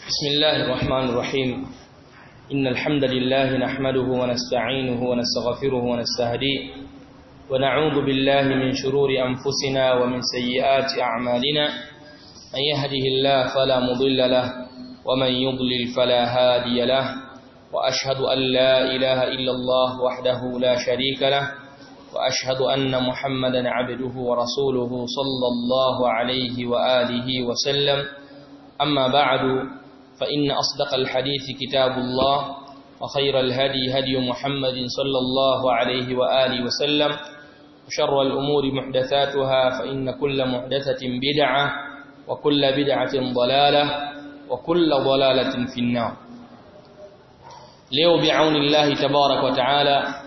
بسم الله الرحمن الرحيم إن الحمد لله نحمده ونستعينه ونستغفره ونستهديه ونعوذ بالله من شرور أنفسنا ومن سيئات أعمالنا من يهده الله فلا مضل له ومن يضلل فلا هادي له وأشهد أن لا إله إلا الله وحده لا شريك له وأشهد أن محمدا عبده ورسوله صلى الله عليه وآله وسلم أما بعد فإن أصدق الحديث كتاب الله وخير الهدي هدي محمد صلى الله عليه وآله وسلم وشر الأمور محدثاتها فإن كل محدثة بدعة وكل بدعة ضلالة وكل ضلالة في النار leo biauni Allah tabarak wa taala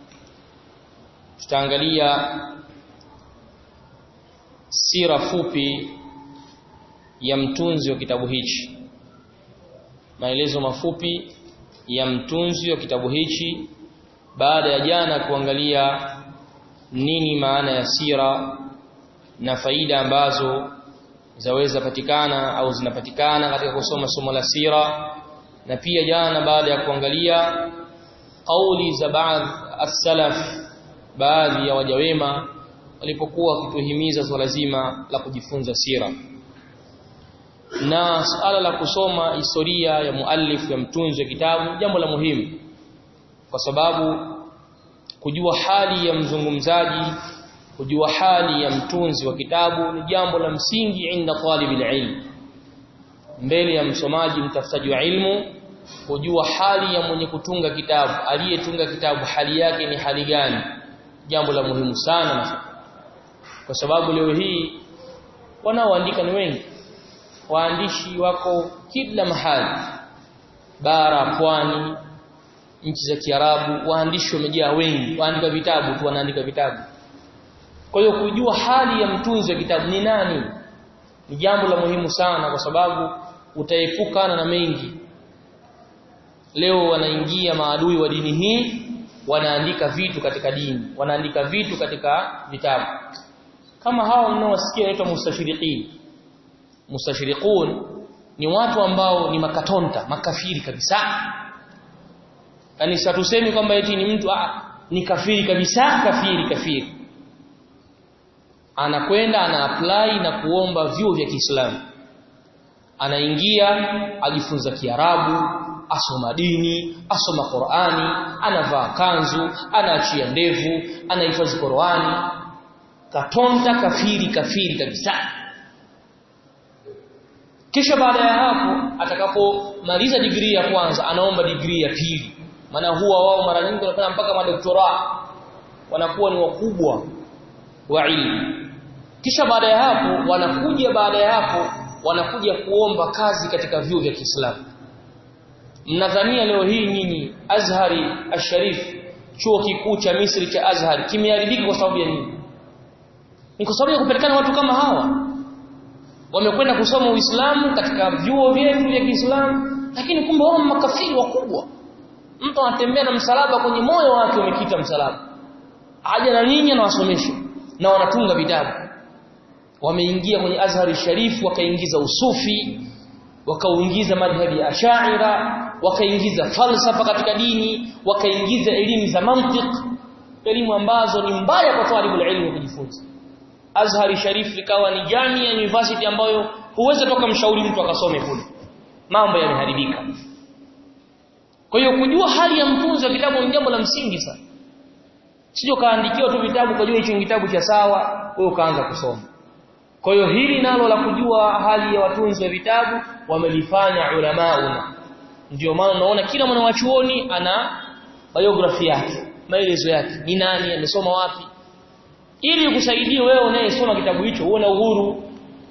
tutaangalia sira fupi ya mtunzi wa kitabu hichi maelezo mafupi ya mtunzi wa kitabu hichi baada ya jana kuangalia nini maana ya sira na faida ambazo zaweza patikana au zinapatikana katika kusoma somo la sira na pia jana baada ya kuangalia kauli za baadhi as-salaf baadhi ya waja wema walipokuwa wakituhimiza swala zima la kujifunza sira na suala la kusoma historia ya muallif ya mtunzi wa kitabu jambo la muhimu kwa sababu kujua hali ya mzungumzaji kujua hali ya mtunzi wa kitabu ni jambo la msingi inda talibil ilm mbele ya msomaji mtafutaji wa ilmu kujua hali ya mwenye kutunga kitabu aliyetunga kitabu hali yake ni hali gani jambo la muhimu sana kwa sababu leo hii wanaoandika ni wengi waandishi wako kila mahali bara pwani nchi za Kiarabu waandishi wamejaa wengi waandika vitabu tu wanaandika vitabu kwa hiyo kujua hali ya mtunzi wa kitabu ni nani ni jambo la muhimu sana kwa sababu utaepukana na mengi leo wanaingia maadui wa dini hii wanaandika vitu katika dini wanaandika vitu katika vitabu kama hao mnaowasikia inaitwa mustashriqin mustashriqun ni watu ambao ni makatonta makafiri kabisa yani satusemi kwamba eti ni mtu ah, ni kafiri kabisa kafiri kafiri anakwenda ana apply na kuomba vyuo vya Kiislamu anaingia ajifunza Kiarabu asoma dini asoma Qur'ani anavaa kanzu anaachia ndevu anahifadhi Qur'ani katonta kafiri kafiri kabisa kisha baada ya hapo atakapomaliza digrii ya kwanza anaomba digrii ya pili maana huwa wao mara nyingi wanafanya mpaka madoktora wanakuwa ni wakubwa wa ilmu kisha baada ya hapo wanakuja baada ya hapo wanakuja kuomba kazi katika vyuo vya Kiislamu mnadhania leo hii nyinyi Azhari Asharif chuo kikuu cha Misri cha Azhar kimeharibika kwa sababu ya nini ni kwa sababu ya kupatikana watu kama hawa wamekwenda kusoma Uislamu katika vyuo vyetu vya Kiislamu lakini kumbe wao makafiri wakubwa mtu anatembea na msalaba kwenye moyo wake umekita msalaba aje na nyinyi na wasomeshe na wanatunga vitabu wameingia kwenye Azhari Sharif wakaingiza usufi wakauingiza madhhabi ya Ash'ira wakaingiza falsafa katika dini wakaingiza elimu za mantiq elimu ambazo ni mbaya kwa talibul ilmu kujifunza Azhari Sharif ikawa ni jamii university ambayo huwezi toka mshauri mtu akasome kule mambo yameharibika kwa hiyo kujua hali ya mtunzi wa kitabu ni jambo la msingi sana sio kaandikiwa tu vitabu kujua hicho kitabu cha sawa wewe ukaanza kusoma kwa hiyo hili nalo la kujua hali ya watunzi wa vitabu wamelifanya ulamauna ndio maana unaona kila mwanachuoni ana biography yake maelezo yake ni nani amesoma wapi ili kusaidie wewe unayesoma kitabu hicho uone uhuru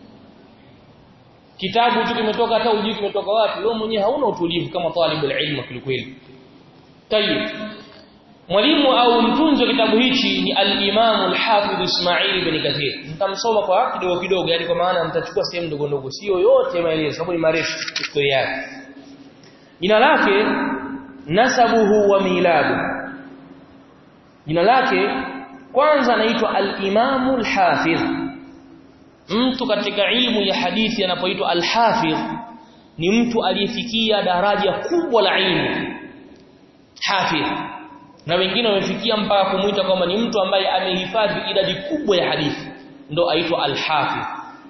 kitabu tu kimetoka hata ujui kimetoka wapi wewe mwenyewe hauna utulivu kama talibul ilmu kweli tayib mwalimu au mtunzi wa kitabu hichi ni al-Imam al-Hafidh Ismail ibn Kathir nitamsoma kwa kidogo kidogo yani kwa maana nitachukua sehemu ndogo ndogo sio yote maelezo sababu ni marefu historia yake jina lake nasabuhu wa miladu jina lake kwanza anaitwa al-Imam al-Hafidh mtu katika ilmu ya hadithi anapoitwa al-Hafidh ni mtu aliyefikia daraja kubwa la ilmu hafidh na wengine wamefikia mpaka kumuita kwamba ni mtu ambaye amehifadhi idadi kubwa ya hadithi ndo aitwa al-hafidh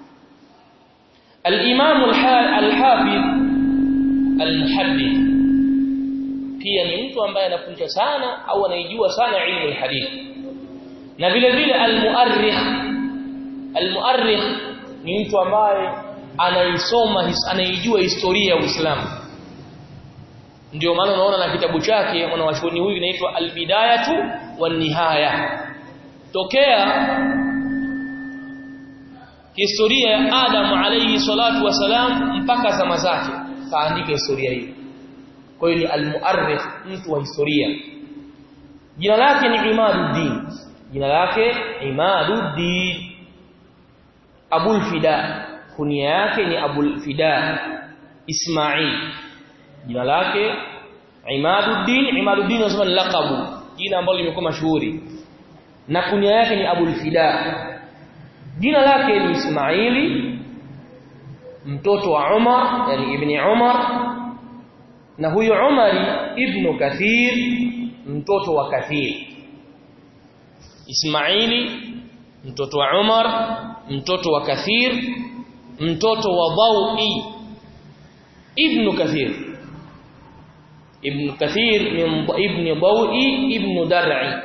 al-imam al-hafidh al-muhaddith pia ni mtu ambaye anafundisha sana au anaijua sana ilmu al-hadith na vile vile al-muarrikh al-muarrikh ni mtu ambaye anaisoma anaijua historia ya Uislamu ndio maana unaona na kitabu chake mwanachuoni huyu kinaitwa al-bidayatu wan-nihaya tokea historia ya Adam alayhi salatu wasalam mpaka zama zake kaandika historia hii kwa hiyo ni al-muarrikh mtu wa historia jina lake ni Imaduddin jina lake Imaduddin Abul Fida kunia yake ni Abul Fida Ismail jina lake Imaduddin Imaduddin nasema laqabu jina ambalo limekuwa mashuhuri na kunia yake ni Abul Fida jina lake ni Ismaili mtoto wa Umar yani ibni Umar na huyo Umari ibn Kathir mtoto wa Kathir Ismaili mtoto wa Umar mtoto wa Kathir mtoto wa Dawi ibn Kathir ibn Kathir ibn Dawi ibn Dar'i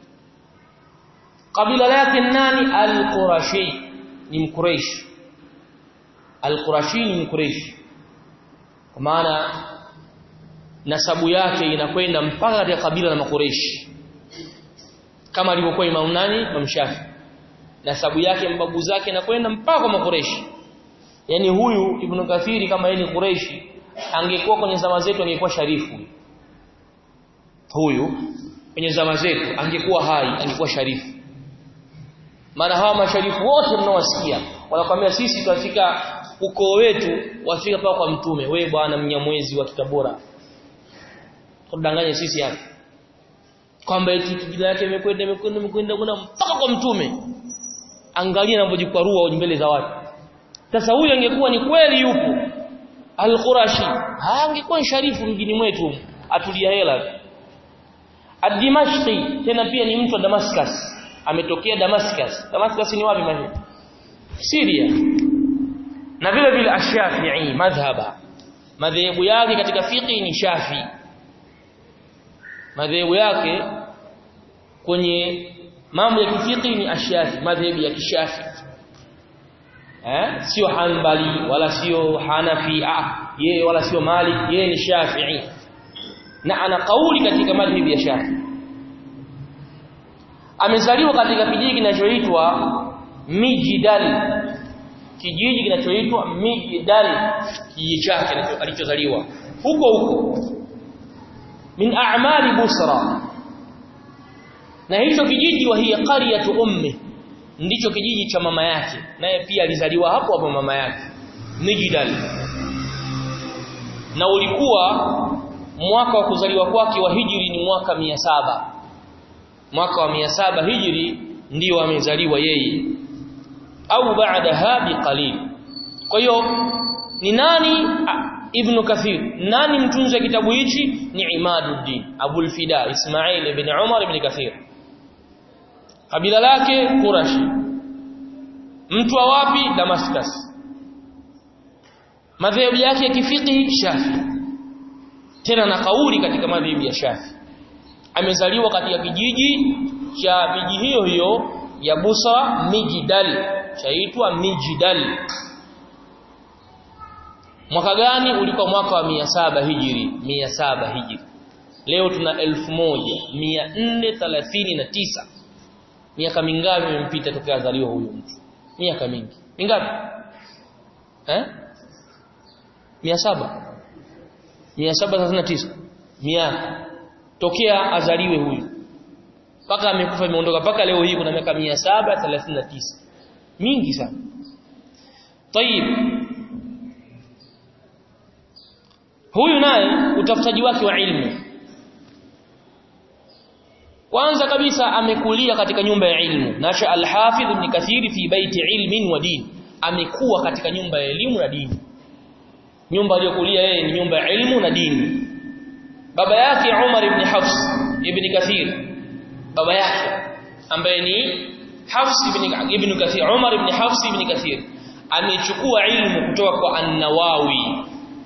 kabila lake nani al-Qurashi ni mkuraish al-Qurashi ni mkuraish kwa maana nasabu yake inakwenda mpaka katika kabila la makureishi kama alivyokuwa Imam nani Imam Shafi nasabu yake mbabu zake inakwenda mpaka kwa makureishi yani huyu Ibn Kathiri kama yeye ni Quraishi angekuwa kwenye zama zetu angekuwa sharifu huyu kwenye zama zetu angekuwa hai angekuwa sharifu maana hawa masharifu wote mnaowasikia wanakuambia sisi tunafika ukoo wetu wafika paka kwa mtume we bwana mnyamwezi wa Kitabora tudanganye sisi hapa kwamba eti jina yake imekwenda imekwenda imekwenda mpaka kwa mtume angalia anapojikwarua mbele za watu sasa huyu angekuwa ni kweli yupo al-Qurashi angekuwa sharifu mjini mwetu atulia hela Ad-Dimashqi tena pia ni mtu wa Damascus ametokea Damascus Damascus ni wapi mali Syria na vile vile Ash-Shafi'i madhhaba madhehebu yake katika fiqh ni Shafi madhehebu yake kwenye mambo ya kifiki ni Ash-Shafi madhehebu ya kishafi eh sio Hanbali wala sio Hanafi ah yeye wala sio Malik yeye ni Shafi'i na ana kauli katika madhhabi ya Shafi amezaliwa katika kijiji kinachoitwa Mijdal kijiji kinachoitwa Mijdal kijiji chake alichozaliwa huko huko min a'mali Busra na hicho kijiji wa hiya qaryatu ummi ndicho kijiji cha mama yake naye pia alizaliwa hapo hapo mama yake Mijdal na ulikuwa mwaka wa kuzaliwa kwake wa hijri ni mwaka mia saba mwaka wa mia saba hijri ndio amezaliwa yeye au baadaha biqalil kwa hiyo ni nani ibn kathir nani mtunzi wa kitabu hichi ni imaduddin abul fida ismail ibn umar ibn kathir kabila lake qurashi mtu wa wapi damascus madhehebu yake ya kifiqhi shafi tena na kauli katika madhehebu ya shafi amezaliwa katika kijiji cha miji hiyo hiyo ya Busa Mijidal chaitwa Mijidal mwaka gani ulikuwa mwaka wa mia saba hijiri mia saba hijiri leo tuna elfu moja mia nne thelathini na tisa miaka mingapi imempita tokea azaliwa huyu mtu miaka mingi mingapi eh mia saba mia saba thelathini na tisa miaka tokea azaliwe huyu mpaka amekufa imeondoka mpaka leo hii kuna miaka 739 mingi sana tayib huyu naye utafutaji wake wa ilmu kwanza kabisa amekulia katika nyumba ya ilmu nasha al-hafidh ibn kathir fi baiti ilmin wa din amekuwa katika nyumba ya elimu na dini nyumba aliyokulia yeye ni nyumba ya ilmu na dini baba yake Umar ibn Hafs ibn Kathir baba yake ambaye ni Hafs ibn ibn Kathir Umar ibn Hafs ibn Kathir amechukua ilmu kutoka kwa An-Nawawi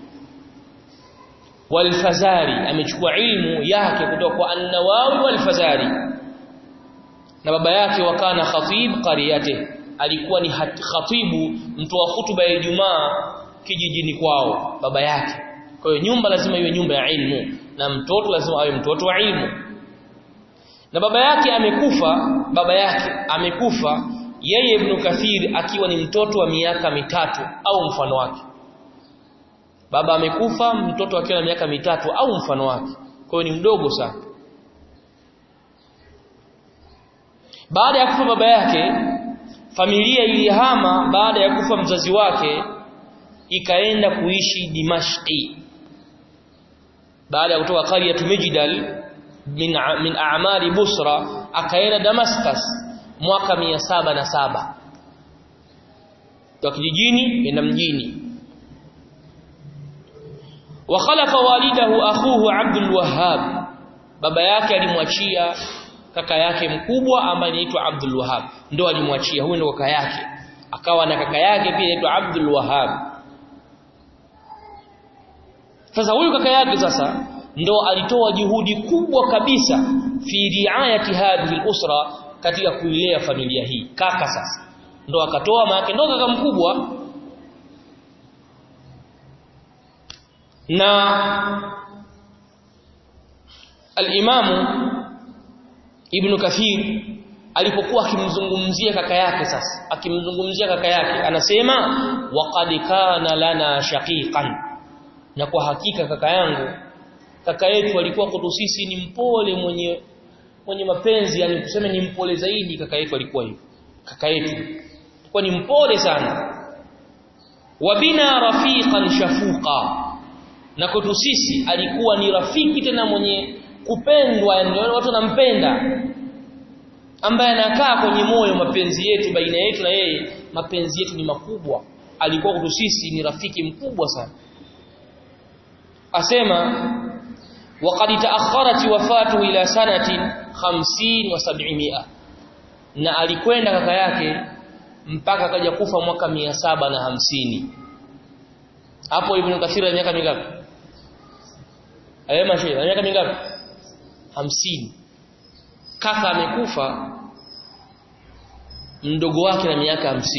wal-Fazari amechukua ilmu yake kutoka kwa An-Nawawi wal-Fazari na baba yake wakana khatib qariyate alikuwa ni khatibu mtoa hutuba ya Ijumaa kijijini kwao baba yake kwa hiyo nyumba lazima iwe nyumba ya ilmu na mtoto lazima awe mtoto wa ilmu na baba yake amekufa baba yake amekufa yeye Ibn Kathir akiwa ni mtoto wa miaka mitatu au mfano wake baba amekufa mtoto akiwa na miaka mitatu au mfano wake kwa hiyo ni mdogo sana baada ya kufa baba yake familia ilihama baada ya kufa mzazi wake ikaenda kuishi Dimashqi baada ya kutoka qaryatu Mijdal min min a'mali Busra akaenda Damascus mwaka 707 kwa kijijini enda mjini wa khalafa walidahu akhuhu Abdul Wahhab baba yake alimwachia kaka yake mkubwa ambaye anaitwa Abdul Wahhab ndo alimwachia huyo ndo kaka yake akawa na kaka yake pia anaitwa Abdul Wahhab sasa huyu kaka yake sasa ndo alitoa juhudi kubwa kabisa fi riayati hadhihi al-usra katika kuilea familia hii kaka sasa ndo akatoa maana ndo kaka mkubwa na al-imamu Ibn Kathir alipokuwa akimzungumzia kaka yake sasa akimzungumzia kaka yake anasema waqad kana lana shaqiqan na kwa hakika kaka yangu kaka yetu alikuwa kwetu sisi ni mpole mwenye mwenye mapenzi yani tuseme ni mpole zaidi kaka yetu alikuwa hivyo kaka yetu alikuwa ni mpole sana wabina rafiqan shafuqa na kwetu sisi alikuwa ni rafiki tena mwenye kupendwa yani watu wanampenda ambaye anakaa kwenye moyo mapenzi yetu baina yetu na yeye mapenzi yetu ni makubwa alikuwa kwetu sisi ni rafiki mkubwa sana asema waqad taakharat wafatu ila sanatin 50 wa 700 na alikwenda kaka yake mpaka akaja kufa mwaka 750 hapo ibn kathir ana miaka mingapi ayema shehe ana miaka mingapi 50 kaka amekufa mdogo wake na miaka 50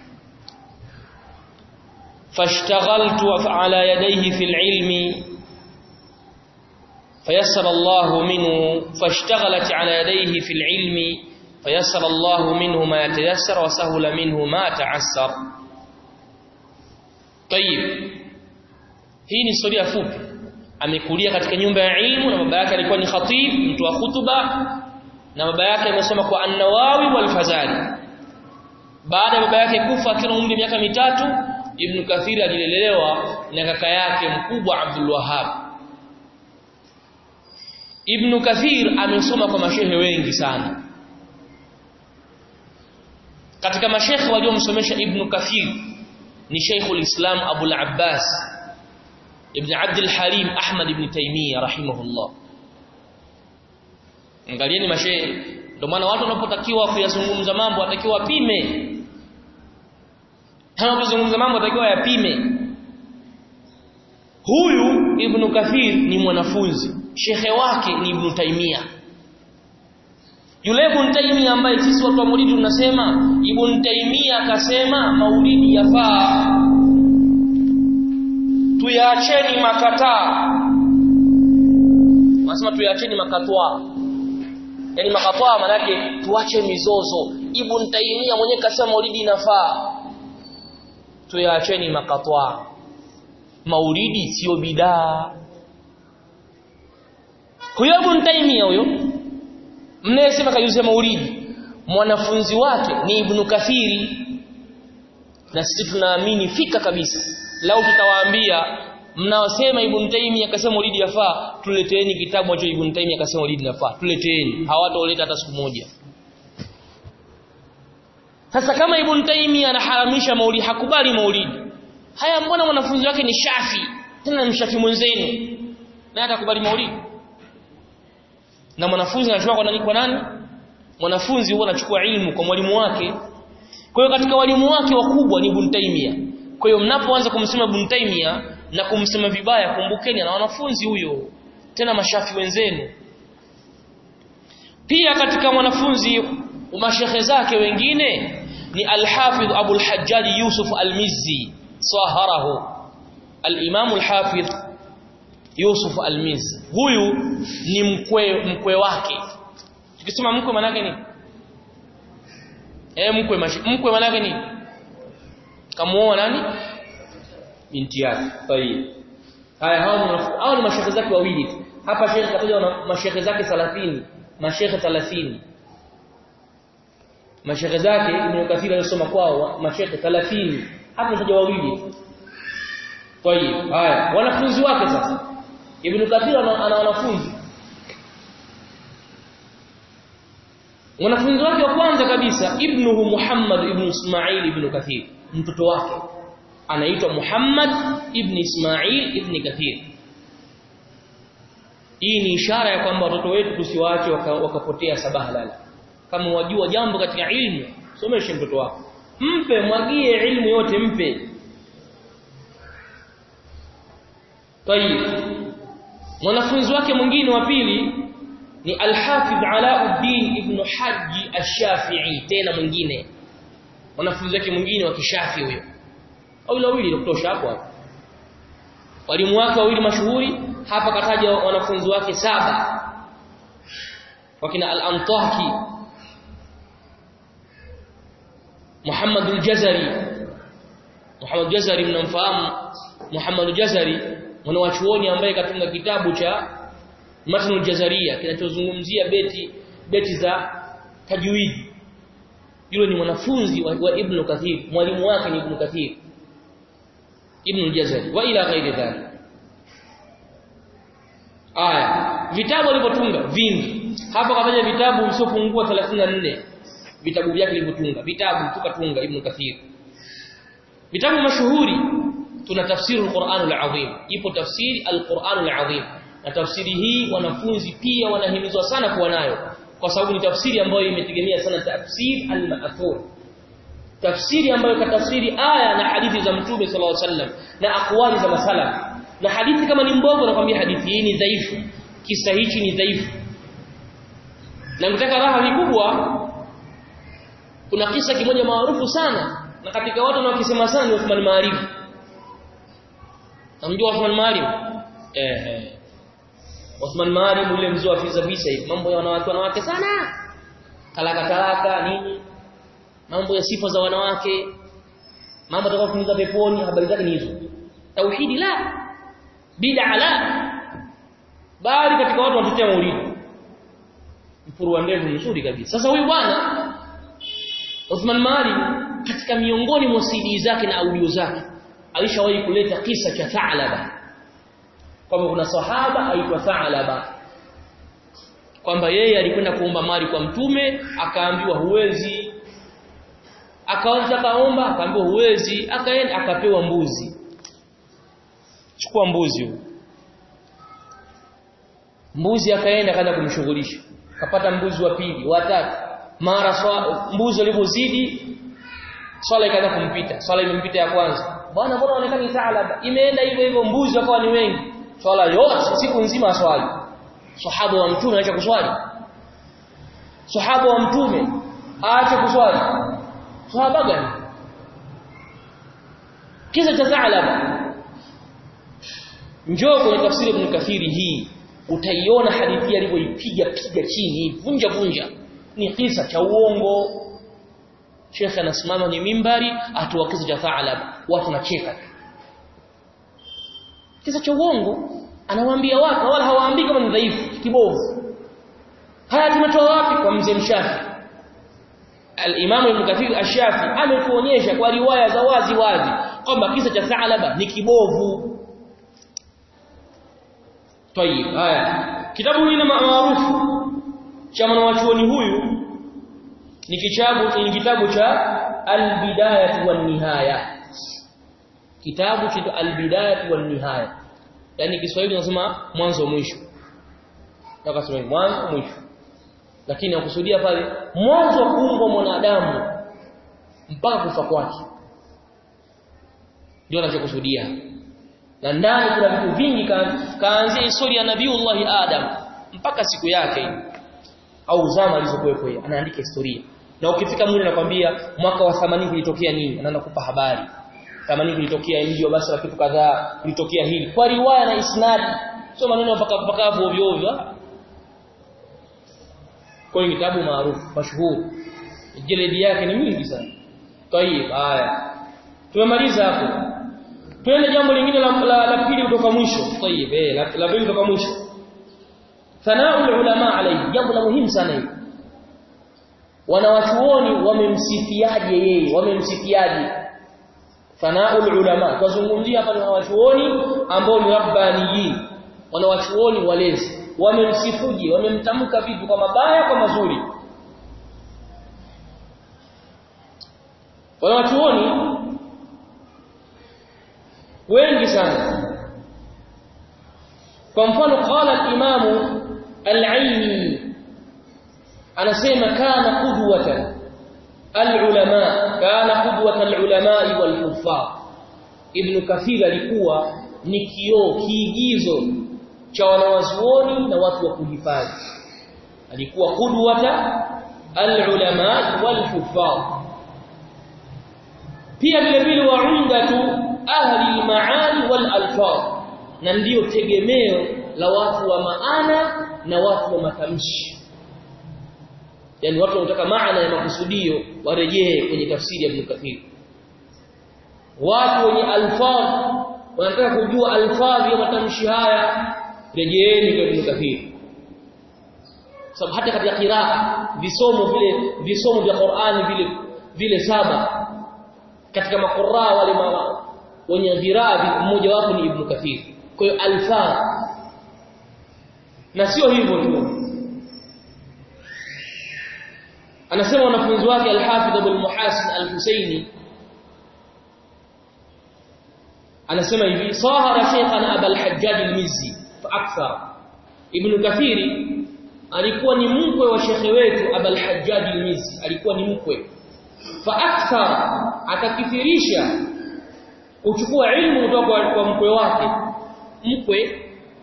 fashtaghaltu ala yadayhi fil ilmi فيسر الله منه فاشتغلت على يديه في العلم فيسر الله منه ما يتيسر وسهل منه ما تعسر طيب hii ni historia fupi amekulia katika nyumba ya ilmu na baba yake alikuwa ni khatib mtu wa hutuba na baba yake amesoma kwa an-Nawawi wal-Fazari baada ya baba yake kufa akiwa umri miaka mitatu Ibn Kathir alilelewa na kaka yake mkubwa Abdul Wahhab Ibn Kathir amesoma kwa mashehe wengi sana katika mashehe waliomsomesha Ibn Kathir ni Sheikhul Islam Abu al-Abbas Ibn Abd al-Halim Ahmad ibn Taymiyyah rahimahullah angalieni mashehe ndio maana watu wanapotakiwa kuyazungumza mambo watakiwa wapime wanapozungumza mambo watakiwa yapime huyu Ibn Kathir ni mwanafunzi shekhe wake ni Ibn Taymiyyah yule Ibn Taymiyyah ambaye sisi watu wa Maulidi tunasema Ibn Taymiyyah akasema Maulidi yafaa tuyaacheni makataa Nasema tuyaacheni makatwa yani makatwa maana yake tuache mizozo Ibn Taymiyyah mwenyewe kasema Maulidi inafaa tuyaacheni makatwa Maulidi sio bidaa huyo Ibn Taymiyyah huyo mnayesema kayuze maulidi mwanafunzi wake ni Ibn Kathiri na sisi tunaamini fika kabisa lau tutawaambia mnaosema Ibn Taymiyyah akasema maulidi yafaa tuleteeni kitabu hicho Ibn Taymiyyah akasema maulidi yafaa tuleteeni hawataoleta hata siku moja sasa kama Ibn Taymiyyah anaharamisha maulidi hakubali maulidi haya mbona mwanafunzi wake ni Shafi tena ni Shafi mwenzenu na atakubali maulidi na mwanafunzi anachukua kwa nani kwa nani mwanafunzi huwa anachukua ilmu kwa mwalimu wake kwa hiyo katika walimu wake wakubwa ni Ibn Taymiyyah kwa hiyo mnapoanza kumsema Ibn Taymiyyah na kumsema vibaya kumbukeni na wanafunzi huyo tena mashafi wenzenu pia katika mwanafunzi mashekhe zake wengine ni al-Hafidh Abu al-Hajjaj Yusuf al-Mizzi saharahu al-Imam al-Hafidh Yusuf al-Mizzi huyu ni mkwe mkwe wake tukisema mkwe maana yake ni eh mkwe mkwe maana yake ni kamuoa nani binti yake tayib haya hao hao ni mashekhe zake wawili hapa shekhe kataja na mashekhe zake 30 mashekhe 30 mashekhe zake Ibn Kathir alisoma kwao mashekhe 30 hapa mtaja wawili tayib haya wanafunzi wake sasa Ibn Kathir ana wanafunzi wanafunzi wake wa kwanza kabisa ibnuhu Muhammad ibn Ismail ibn Kathir mtoto wake anaitwa Muhammad ibn Ismail ibn Kathir hii ni ishara ya kwamba watoto wetu tusiwaache wakapotea waka sabaha lala kama wajua jambo katika ilmu someshe mtoto wako mpe mwagie ilmu yote mpe tayib mwanafunzi wake mwingine wa pili ni Al-Hafidh Alauddin ibn Haji Ash-Shafi'i tena mwingine mwanafunzi wake mwingine wa kishafi huyo au wawili kutosha hapo hapo walimu wake wawili mashuhuri hapa kataja wanafunzi wake saba wakina al-Antaki Muhammad al-Jazari Muhammad al-Jazari mnamfahamu Muhammad al-Jazari mwanachuoni ambaye katunga kitabu cha Matn al-Jazariya kinachozungumzia beti beti za tajwidi yule ni mwanafunzi wa, wa Ibn Kathir mwalimu wake ni Ibn Kathir Ibn al-Jazari wa ila ghairi dhalik aya vitabu alivyotunga vingi hapa kataja vitabu visiopungua 34 vitabu vyake alivyotunga vitabu tukatunga Ibn Kathir vitabu mashuhuri tuna tafsiri al-Qur'an al-Azim ipo tafsiri al-Qur'an al-Azim na tafsiri hii wanafunzi pia wanahimizwa sana kuwa nayo kwa sababu ni tafsiri ambayo imetegemea sana tafsir al-ma'thur tafsiri ambayo katafsiri aya na hadithi za mtume sallallahu alaihi wasallam na akwali za masalaf na hadithi kama ni mbovu nakwambia hadithi hii ni dhaifu kisa hichi ni dhaifu na mtaka raha vikubwa kuna kisa kimoja maarufu sana na katika watu wanaokisema sana ni Uthman Maalim namjua Uthman Maalim eh eh Uthman Maalim yule mzee wa visa visa hivi mambo ya wanawake wanawake sana talaka talaka nini mambo ya sifa za wanawake mambo atakayofunza peponi habari zake ni hizo tauhidi la bid'a la bali katika watu wanatetea maulidi mfuru wa ndevu mzuri kabisa sasa huyu bwana Uthman Mali katika miongoni mwa CD zake na audio zake alishawahi kuleta kisa cha Tha'laba kwamba kuna sahaba aitwa Tha'laba kwamba yeye alikwenda kuomba mali kwa mtume akaambiwa huwezi akaanza kaomba akaambiwa huwezi akaenda akapewa mbuzi chukua mbuzi huyo mbuzi akaenda kaanza kumshughulisha kapata mbuzi wa pili wa tatu mara swa, mbuzi alipozidi swala ikaanza kumpita swala imempita ya kwanza bwana mbona unaonekana taalaba imeenda hivyo hivyo mbuzi wakawa ni wengi swala yote siku nzima swali sahaba wa mtume aacha kuswali sahaba wa mtume aache kuswali sahaba gani kisa cha taalaba njoo kwenye tafsiri ibn kathiri hii utaiona hadithi alivyoipiga piga chini vunja vunja ni kisa cha uongo Sheikh anasimama ni mimbari atoa kisa cha Tha'lab watu wanacheka kisa cha uongo anawaambia watu wala hawaambii kama ni dhaifu kibovu haya tumetoa wapi kwa mzee mshafi al-Imam Ibn Kathir ash-Shafi ametuonyesha kwa riwaya za wazi wazi kwamba kisa cha Tha'laba ni kibovu Tayib haya kitabu hili maarufu cha mwanachuoni huyu ni kitabu ni kitabu cha al-bidayah wan nihaya kitabu cha al-bidayah wan nihaya yani Kiswahili tunasema mwanzo mwisho Akasema mwanzo mwisho. Lakini nakusudia pale mwanzo wa kuumbwa mwanadamu mpaka kufa kwake. Ndio anachokusudia. Na ndani kuna vitu vingi kaanzia historia ya Nabiiullah Adam mpaka siku yake au zama alizokuwepo yeye anaandika historia. Na ukifika mule nakwambia mwaka wa 80 kulitokea nini? Anaanza kupa habari. 80 kulitokea mji wa Basra kitu kadhaa, kulitokea hili. Kwa riwaya na isnadi. Sio maneno mpaka mpaka ovyo ovyo kwa kitabu maarufu mashuhuri jeledi yake ni mingi sana tayib haya tumemaliza hapo twende jambo lingine la, la, la pili kutoka mwisho tayib eh la, la pili kutoka mwisho sanaa ulama alayhi jambo la muhimu sana hili wanawachuoni wamemsifiaje yeye wamemsifiaje sanaa ulama tuzungumzia hapa ni wanawachuoni ambao ni rabbaniyin wanawachuoni walezi wamemsifuje wamemtamka vipi kwa mabaya kwa mazuri wanawachuoni wengi sana kwa mfano qala al-imam al-aini anasema kana qudwatan al-ulama kana qudwatan al-ulama wal-huffaz ibn kathir alikuwa ni kioo kiigizo cha wanawazuoni na watu wa kuhifadhi alikuwa qudwata al-ulama wal-huffaz pia vile vile waundatu ahli al-maani wal-alfaz na ndiyo tegemeo la watu wa maana na watu wa matamshi yani watu wanataka maana ya makusudio warejee kwenye tafsiri ya Ibn Kathir watu wenye alfaz wanataka kujua alfadhi ya matamshi haya rejeeni kwa Ibn Kathir sababu hata katika qiraa visomo vile visomo vya Qur'ani vile vile saba katika maquraa wale ma, wenye dhiraa mmoja wapo ni Ibn Kathir kwa hiyo alfadh na sio hivyo tu anasema wanafunzi wake al-Hafidh Abu al-Muhasin al-Husaini anasema hivi sahara shaykhana Abu al-Hajjaj al-Mizzi fa akthar Ibn Kathiri alikuwa ni mkwe wa shekhe wetu Abu al-Hajjaj al-Mizzi alikuwa ni mkwe fa akthar akakithirisha kuchukua ilmu kutoka kwa mkwe wake mkwe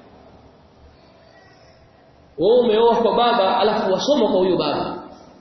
wewe umeoa kwa baba alafu wasoma kwa huyo baba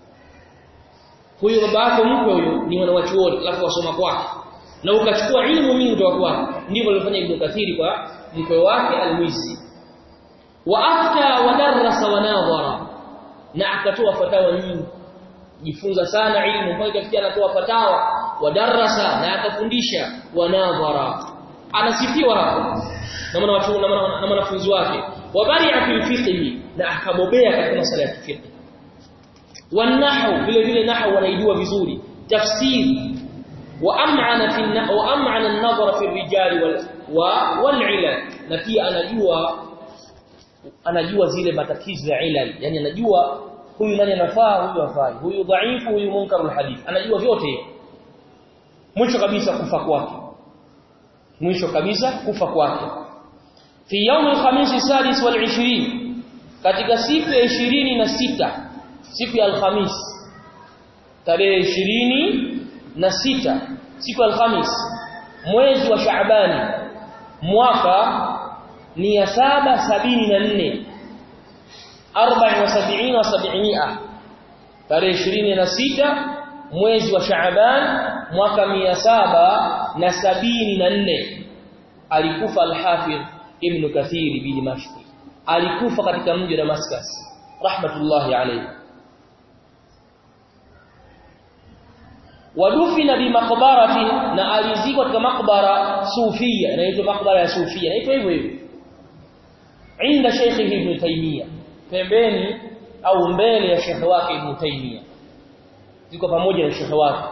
huyo baba yako mkwe huyo ni wanawachuoni alafu wasoma kwake na ukachukua ilmu mingi kutoka kwake ndivyo alifanya Ibn Kathiri kwa mkwe wake Al-Mizzi wa afta wa darasa wa nadhara na akatoa fatawa nyingi jifunza sana ilmu mpaka ikafikia anatoa fatawa wa darasa na akafundisha wa nadhara anasifiwa hapo na wanawachuoni na wanafunzi wake wa bari'a fil fiqh na akabobea katika masuala ya fiqh والنحو vile vile nahwu wanaijua vizuri tafsiri وامعن في النحو وامعن النظر في الرجال وال والعلل na pia anajua anajua zile matatizo ya ilal yani anajua huyu nani anafaa huyu hafai huyu dhaifu huyu munkarul hadith anajua vyote mwisho kabisa kufa kwake mwisho kabisa kufa kwake fi yawm al-khamis sadis wal 20 katika siku ya 26 siku ya alhamis tarehe ishirini na sita siku ya alhamis mwezi wa Shaabani mwaka ni ya saba sabini na nne arba'i wa sabini wa sab'imia tarehe ishirini na sita mwezi wa Shaaban mwaka mia saba na sabini na nne alikufa al-Hafidh Ibn Kathir bi Dimashq alikufa katika mji wa Damascus rahmatullahi alayhi wadufina bi maqbarati na alizikwa katika makbara sufia inaitwa makbara ya sufia inaitwa hivyo hivyo inda Sheikh Ibn Taymiyyah pembeni au mbele ya Sheikh wake Ibn Taymiyyah ziko pamoja na Sheikh wake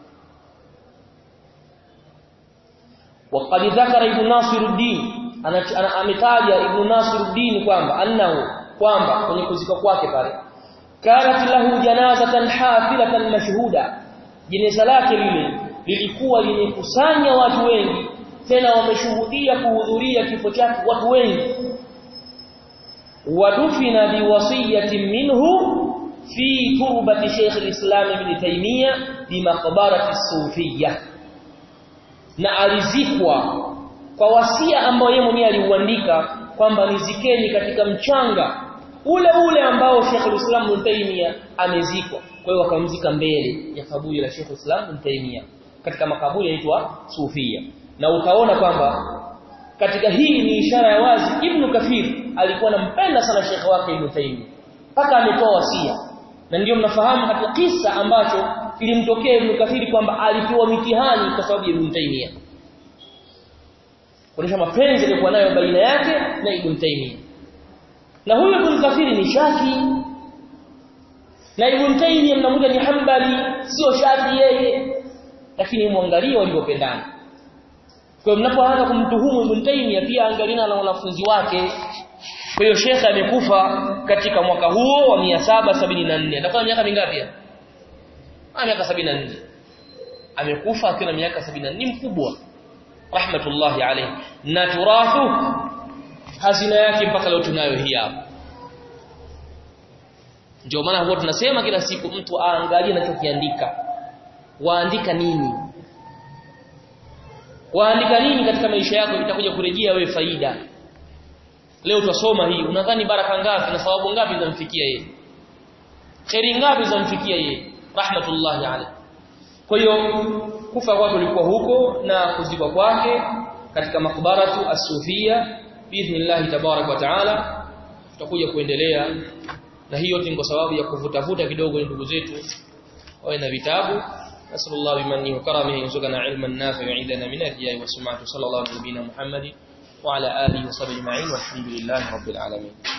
وقد ذكر ابن ناصر الدين ana ametaja ibn Nasiruddin kwamba annahu kwamba kwenye kuzika kwake pale kanat lahu janazatan hafilatan mashhuda jeneza lake lile lilikuwa limekusanya watu wengi tena wameshuhudia kuhudhuria kifo chake watu wengi wadufina biwasiyatin minhu fi turbati Sheikh al-Islam Ibn Taymiyyah bi maqbarati Sufiyya na alizikwa kwa wasia ambao yeye mwenyewe aliuandika kwamba nizikeni katika mchanga ule ule ambao Sheikh al-Islam Ibn Taymiyyah amezikwa kwa hiyo wakamzika mbele ya kaburi la Sheikh al-Islam Ibn Taymiyyah katika makaburi yanaitwa Sufia na utaona kwamba katika hii ni ishara ya wazi Ibn Kathir alikuwa anampenda sana Sheikh wake Ibn Taymiyyah mpaka ametoa wasia na ndio mnafahamu katika kisa ambacho kilimtokea Ibn Kathir kwamba alipewa mitihani kwa sababu ya Ibn Taymiyyah kuonyesha mapenzi yalikuwa nayo baina yake na Ibn Taymiyyah na huyo Ibn Kathir ni Shaki na Ibn Taymiyyah mnamuja ni Hanbali sio Shaki yeye lakini muangalie walivyopendana kwa mnapoanza kumtuhumu Ibn Taymiyyah pia angalina na wanafunzi wake kwa hiyo Sheikh amekufa katika mwaka huo wa 774 atakuwa miaka mingapi ah miaka 74 amekufa akiwa na miaka 74 mkubwa rahmatullahi alayhi na turathu hazina yake mpaka leo tunayo hii hapa ndio maana huwa tunasema kila siku mtu aangalie anachokiandika waandika nini waandika nini katika maisha yako itakuja kurejea wewe faida leo tutasoma hii unadhani baraka ngapi na sababu ngapi zinamfikia yeye khairi ngapi zinamfikia yeye rahmatullahi alayhi kwa hiyo kufa kwake kulikuwa huko na kuzikwa kwake katika makbaratu as-sufia biidhnillah tabarak wa taala tutakuja kuendelea na hiyo yote ni kwa sababu ya kuvutavuta kidogo ndugu zetu wawe na vitabu نسأل الله بمنه وكرمه يرزقنا علما نافعا ويعيذنا من الرياء والسمعة صلى الله عليه وسلم محمد وعلى آله وصحبه أجمعين والحمد لله رب العالمين